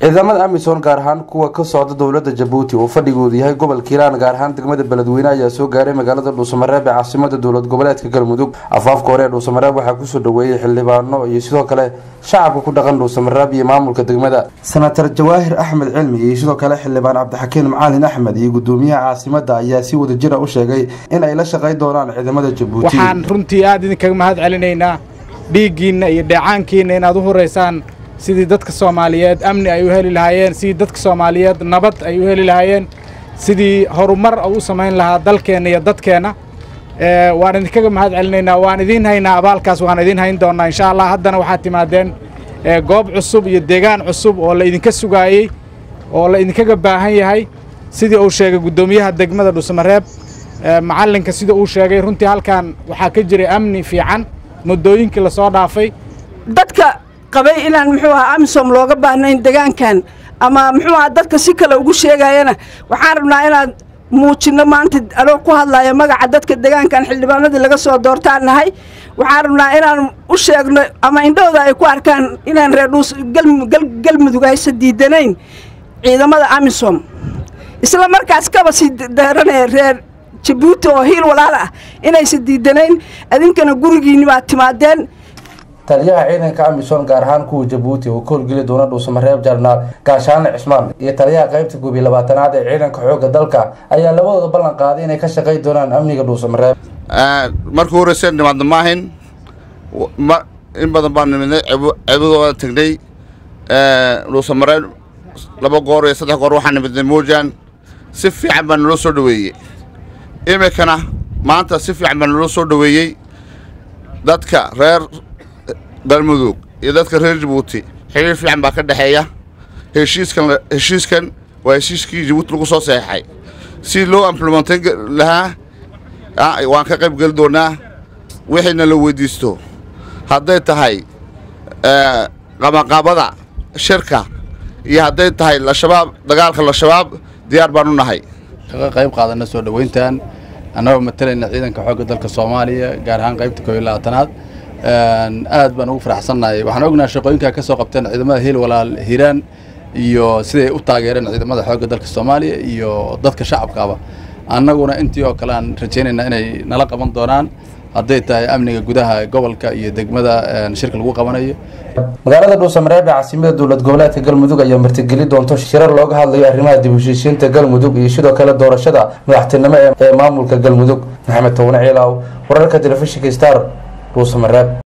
ciidamada amisom gaar ahaan kuwa ka socda dowlada jabuuti oo fadhigoodu yahay gobolka hiiraan gaar ahaan degmada beledweyne ayaa soo gaaray magaalada dhuusamareeb ee caasimada dowlad goboleedka galmudug afaafka hore ee dhuusamareeb waxaa kusoo dhaweeyey xildhibaano iyo sidoo kale shacabka ku dhaqan dhuusamareeb iyo maamulka degmada senatar jawaahir axmed cilmi iyo sidoo kale xildhibaan cabdixakiin macalin axmed iyo gudoomiyaha caasimada ayaa si wadajira u sheegay in ay la shaqayn doonaan ciidamada jabuuti waxaan runtii aad idinkaga mahad celinaynaa dhiiggiinna iyo dheecaankiinna inaad u horeysaan sidii dadka soomaaliyeed amni ay u heli lahaayeen sidii dadka soomaaliyeed nabad ay u heli lahaayeen sidii horumar u samayn lahaa dalkeenna iyo dadkeenna waan idinkaga mahad celinaynaa waan idiin haynaa abaalkaas waan idiin hayn doonnaa insha allah haddana waxaad timaadeen goob cusub iyo deegaan cusub oo la idinka sugaayey oo la idinkaga baahan yahay sidii uu sheegay guddoomiyaha degmada dhuusamareeb macallinka sida uu sheegay runtii halkan waxaa ka jiray amni fiican muddooyinkii la soo dhaafay dadka qabay inaan muxuu ahaa amisom looga baahnayn degaankan ama muxuu ahaa dadka si kale ugu sheegayana waxaan rabnaa inaan muujinno maanta anoo ku hadlaya magaca dadka degaankan xildhibaanadii laga soo doortaan nahay waxaan rabnaa inaan u sheegno ama indhahooda ay ku arkaan inaan reer dhuus galmudug aysa diidanayn ciidamada amisom isla markaas kaba sii daaranee reer jabuuti oo hiil walaal ah inaysa diidanayn adinkana gurigiinni baad timaadeen taliyaha ciidanka amisom gaar ahaan kuwa jabuuti oo ka howlgeli doona dhuusamareeb jarnaal gaashaane cismaan iyo taliyaha qaybta guubiy labaatanaad ee ciidanka xoogga dalka ayaa labadooda ballan qaaday inay ka shaqayn doonaan amniga dhuusamareeb markii horeyse nimaadna maahayn in badan baan nimidnay ceebadooda tegnay dhuusamareeb laba goor iyo saddex goor waxaan nimidnay moojaan si fiican baa naloo soo dhaweeyey iminkana maanta si fiican baa naloo soo dhaweeyey dadka reer galmudug iyo dadka reer jabuuti xiriir fiican baa ka dhexeeya heshiiskan heshiiskan waa heshiiskii jabuuti lagu soo saxeexay si loo implementan lahaa waan ka qayb geli doonaa wixiina la weydiisto hadday tahay qabanqaabada shirka iyo hadday tahay lashabaab dagaalka lashabaab diyaar baan u nahay kaga qayb qaadana soo dhoweyntan annagoo matalayna ciidanka xoogga dalka soomaaliya gaar ahaan qaybta koob iyo labaatanaad aad baan ugu faraxsannahay waxaan ognahay shaqooyinkaa ka soo qabteen ciidamada hiil walaal hiiraan iyo siday u taageereen ciidamada xoogga dalka soomaaliya iyo dadka shacabkaaba annaguna intii oo kale aan rajaynaynaa inay nala qaban doonaan hadday tahay amniga gudaha gobolka iyo degmada shirka lagu qabanayo magaalada dhuusamareeb ee caasimada dowlad goboleedka galmudug ayaa martigeli doonto shirar looga hadlayo arrimaha dib heshiisiinta galmudug iyo sidoo kale doorashada madaxtinimo ee maamulka galmudug maxamed towne ciilaaw wararka telefishinka star dhuusamareeb